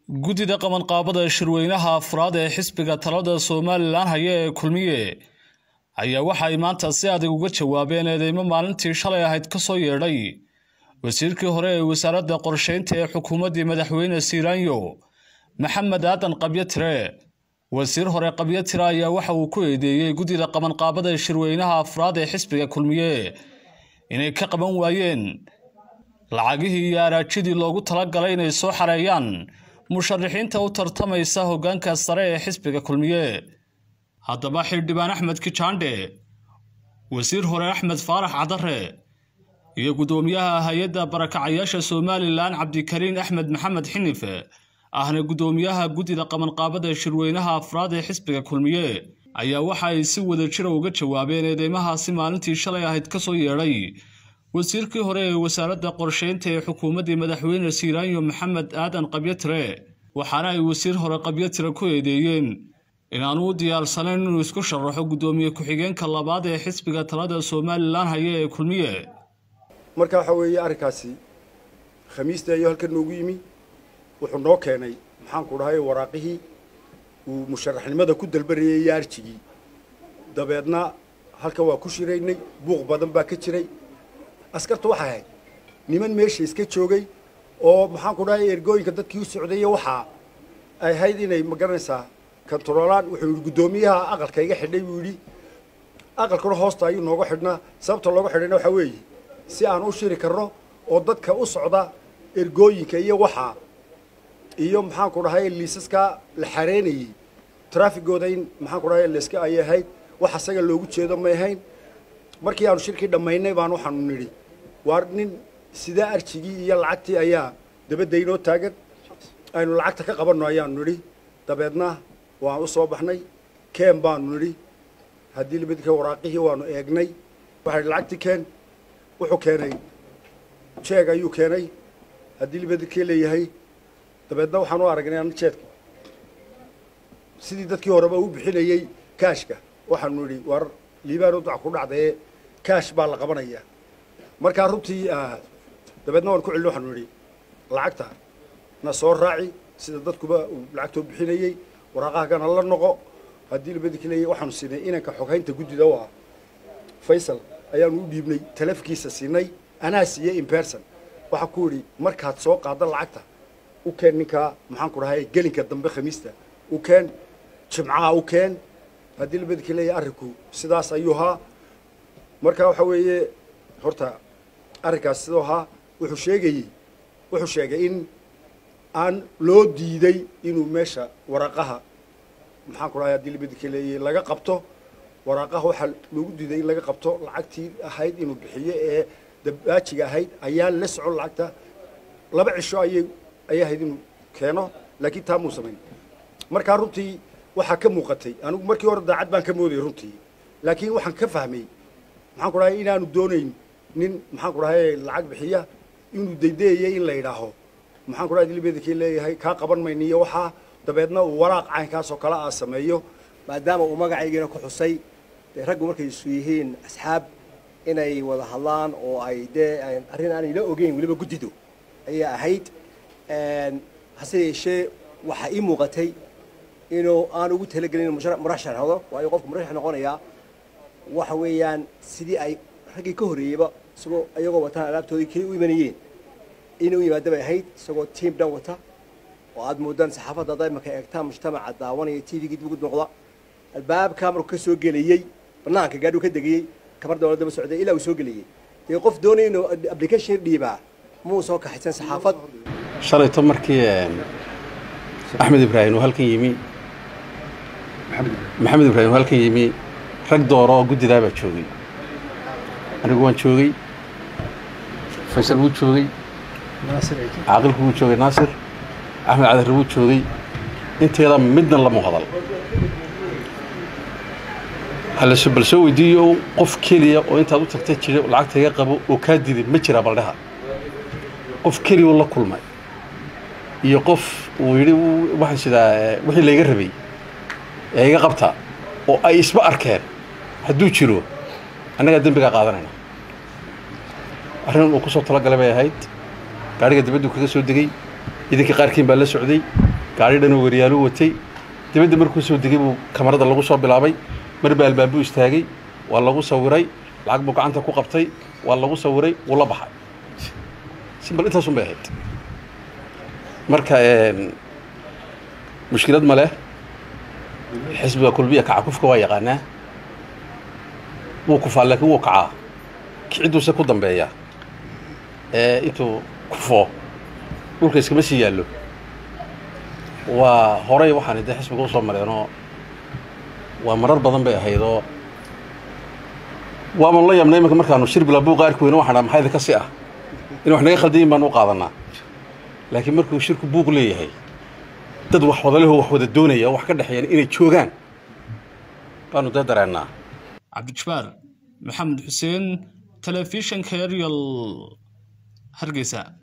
guddida qabanqaabada shirweynaha afraad ee xisbiga talada somalilan haya ee kulmiye ayaa waxa ay maanta si adag uga jawaabeen eedeymo maalintii shalay ahayd ka soo yeedhay wasiirkii hore ee wasaaradda qorsheynta ee xukuumaddii madaxweyne siiraanyo maxamed aadan qabyatire wasiir hore qabyatire ayaa waxa uu ku eedeeyey guddida qabanqaabada shirweynaha afraad ee xisbiga kulmiye inay ka qaban waayeen lacagihii iyo araajidii loogu talagalay inay soo xareeyaan musharaxiinta u tartamaysa hoggaanka sare ee xisbiga kulmiye haddaba xildhibaan axmed kijaandhe wasiir hore axmed faarax cadare iyo guddoomiyaha hay-adda barakacayaasha somalilan cabdikariin axmed maxamed xinife ahna guddoomiyaha guddida qabanqaabada shirweynaha afraad ee xisbiga kulmiye ayaa waxa ay si wada jira uga jawaabeen eedeymahaasi maalintii shalay ahayd ka soo yeedhay wasiirkii hore ee wasaaradda qorsheynta ee xukuumaddii madaxweyne siiraanyo maxamed aadan qabyatire waxaana ay wasiir hore qabyatire ku eedeeyeen inaanu u diyaarsanayn inuu isku sharaxo guddoomiye ku-xigeenka labaad ee xisbiga talada somalilan haya ee kulmiye marka waxa weeye arrinkaasi khamiista ayuu halkan noogu yimi wuxuu noo keenay maxaanku dhahay waraaqihii uu musharaxnimada ku dalbarayay iyo arjigii dabeedna halkan waa ku shiraynay buuq badan baa ka jiray askarta waxay ahayd niman meesha iska joogay oo maxaanku dhahay ergooyinka dadkii u socdaya waxaa ay ahayd inay ma garanaysaa kantaroolaan wuxuu yidhi guddoomiyaha aqalka iga xidhay buu yidhi aqalkuna hoosta ayuu nooga xidhnaa sababta looga xidhayna waxaa weeye si aan u shiri karno oo dadka u socda ergooyinka iyo waxaa iyo maxaanku dhahay liisaskaa la xareynayey traafigooda in maxaanku dhahay layska ayay ahayd wax asaga loogu jeedo may ahayn markii aanu shirkii dhammaynay baan waxaanu nidhi waa nin sidaa arjigii iyo lacagtii ayaa dabadda inoo taagan aynu lacagta ka qabanno ayaanu nidhi dabeedna waan u soo baxnay keen baanu nidhi haddii libadka waraaqihii waanu eegnay waxaa lacagtii keen wuxuu keenay jeeg ayuu keenay haddii libadkii leeyahay dabeedna waxaan u aragnay ana jeedka sidii dadkii horeba u bixinayey kaashka waxaanu nidhi war liibaan u dac ku dhacdae kaash baa la qabanayaa markaa runtii dabeedna waan ku celin waxaanu nidhi lacagta na soo raaci sida dadkuba uu lacagtoo bixinayey waraaqahagana la noqo haddii libadkii leeyahay waxaanu siinay inanka xoghaynta guddida u ah faysal ayaanu u dhiibnay taleefkiisa siinay anaa siiyey imberson waxaa ku yidhi markaad soo qaadda lacagta u keen ninkaa maxaanku dhahay gelinka dambe khamiista u keen jimcaha u keen haddii labadkii leeyahay arrinku sidaas ayuu ahaa marka waxa weeye horta arrinkaas siduu ahaa wuxuu sheegayey wuxuu sheegay in aan loo diiday inuu meesha waraaqaha maxaanku dhahay haddii labadkii leeyahay laga qabto waraaqaha waxaa loogu diiday in laga qabto lacagtii ahayd inuu bixiyo ee dabaajiga ahayd ayaan la socon lacagta laba cisho ayay ayay ahayd inuu keeno laakiin taa muu samayn markaa runtii waxaa ka muuqatay anigu markii hore daacad baan ka moodayay runtii laakiin waxaan ka fahmay maxaan ku dhahay inaanu doonayn nin maxaan ku dhahay lacag bixiya inuu daydayayay in la yidhaaho maxaan ku dhahay dilibedikii leeyahay kaa qaban mayna iyo waxaa dabeedna uu waraaq caynkaasoo kale aa sameeyo maadaama uu magacaygiina ku xusay dee raggu markay isu yihiin asxaab inay wada hadlaan oo ay dee arrin aanay la ogeyn weliba guddidu ayay ahayd hase yeeshee waxaa ii muuqatay inuu aan ugu talagelin inu murashax noqdo waayo qofku murashax noqonayaa waxa weeyaan sidii ay raggii ka horreeyeyba isagoo iyagoo wataan alaabtoodii keli u imanayeen inuu yimaada bay ahayd isagoo tiam dhan wata oo aad moodaan saxaafadda hadda imaka eegtaan mujtamaca daawanaya t v-gii dib ugu noqda albaabkaa markuu ka soo gelayey banaanka gaadhuu ka degayey kamar dawladda ba socday ilaa uu soo gelayey dee qof doonaya inuu application dhiibaa muu soo kaxaysan saxaafad shalayto markii axmed ibraahim uu halkan yimi maxamed ibraahim uu halkan yimi rag dooro oo guddidaa baa joogay anigu waan joogay faysal wuu joogay caaqilku wuu joogay naasir axmed cadare wuu joogay inteeda midna lama hadal halse bal soo weydiiyo qof keliya oo intaad u tagta jira lacagta iga qabo oo kaa diday ma jira baldheha qof keliya la kulmay iyo qof uu yidhi waxaan sidaa wixii layga rabay ee iga qabta oo ay isba arkeen hadduu jiro annagaa dembigaa qaadanayna arrin uu ku soo talagalay bay ahayd gaadhiga dibaddu kaga soo degey idinkii qaarkiin baa la socday gaari dhanoo waryaalu watay dibadda markuu soo degay buu kamarada lagu soo bilaabay marba albaabuu istaagay waa lagu sawiray lacag buu gacanta ku qabtay waa lagu sawiray wuu la baxay simbal intaasun bay ahayd marka mushkilad ma leh xisbiga kulmiya kaca kufka waa yaqaanaa wuu kufaa laakiin wuu kacaa kicidduuse ku dambeeya ee intuu kufo dhulka iskama sii yaallo waa horey waxaan dee xisbiga usoo mareenoo waa marar badan bay ahaydoo waaban la yabnay imanka markaanu shir bilaa buuqa arki weyno waxaan maxaa idinka si ah in wax naga khaldayin baan u qaadanaa laakiin markuu shirku buuq leeyahay dad wax wada leho wax wada doonaya oo wax ka dhexeeyaan inay joogaan baanu dee dareennaa cabdijabaar maxamed xuseen telefishinka eryal hargeysa